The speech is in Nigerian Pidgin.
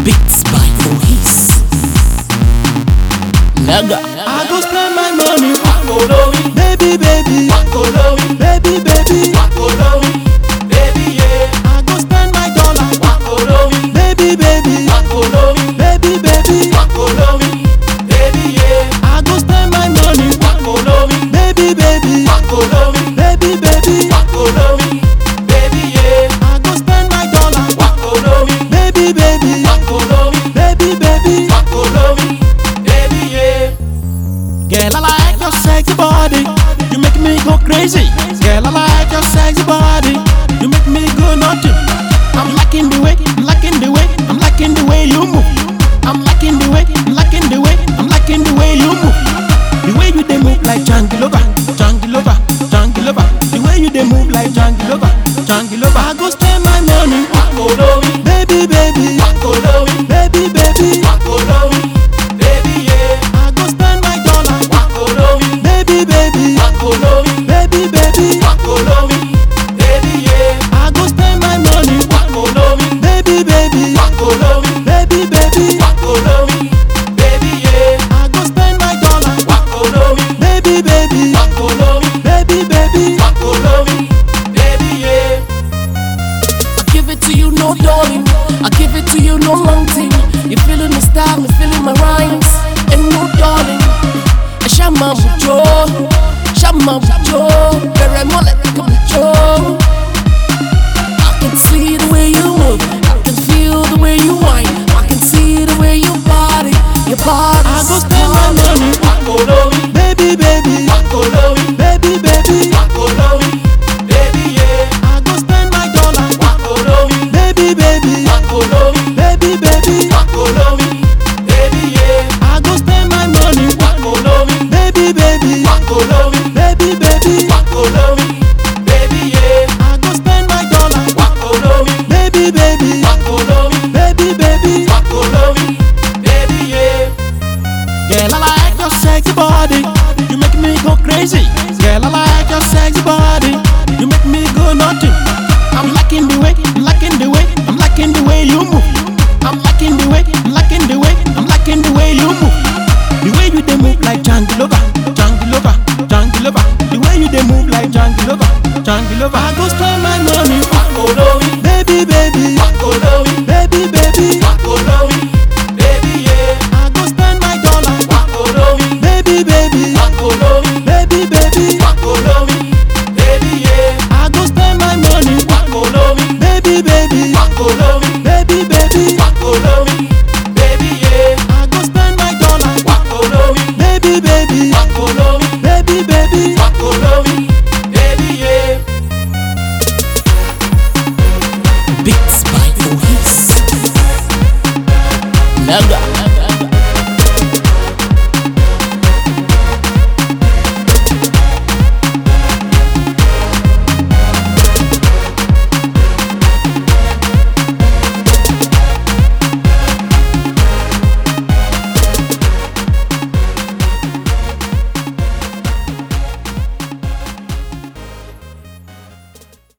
Beats by Moise. Naga. I go spend my money, Wakolowi, baby, baby, wakolowi, baby, baby. wakolowi, baby yeah. I go spend my dollar, Wakolowi, baby, baby, wakolowi, baby, baby. wakolowi, baby yeah. I go spend my money, Wakolowi, baby, baby, wakolowi, baby, baby. wakolowi, baby yeah. I go spend my dollar, Wakolowi, baby, baby, wakolowi, baby, baby. wakolowi, baby yeah. Girl, I like your sexy body. You make me go crazy. Girl, I like your sexy body. You make me go naughty. I'm liking the way, I'm liking the way, I'm liking the way you move. I'm liking the way, I'm liking the way, I'm liking the way you move. The way you they move like Jangilova, Jangilova, Jangilova. The way you they move like Jangilova, Jangilova. I go spend my money, Wakolowi, baby, baby, wakolowi, baby, baby. wakolowi, baby yeah. I go spend my dollar, Wakolowi, baby, baby, wakolowi, baby, baby. wakolowi, baby yeah. I go spend my money, Wakolowi, baby, baby, wakolowi, baby, baby. wakolowi, baby yeah. I go spend my dollar, Wakolowi, baby, baby, wakolowi, baby, baby. wakolowi, baby yeah. I give it to you, no darling. I give it to you, no long thing. You feeling the style, me feeling my rhymes. And no darling. Shama mucho, shama mucho. Very mole, come mucho. I can see the way you move. I can feel the way you whine. I can see the way you body, your body. I go spend my money, Wakolowi, baby, baby, wakolowi, baby, baby. wakolowi, baby yeah. I go spend my dollar, Wakolowi, baby, baby, wakolowi, baby, baby. wakolowi,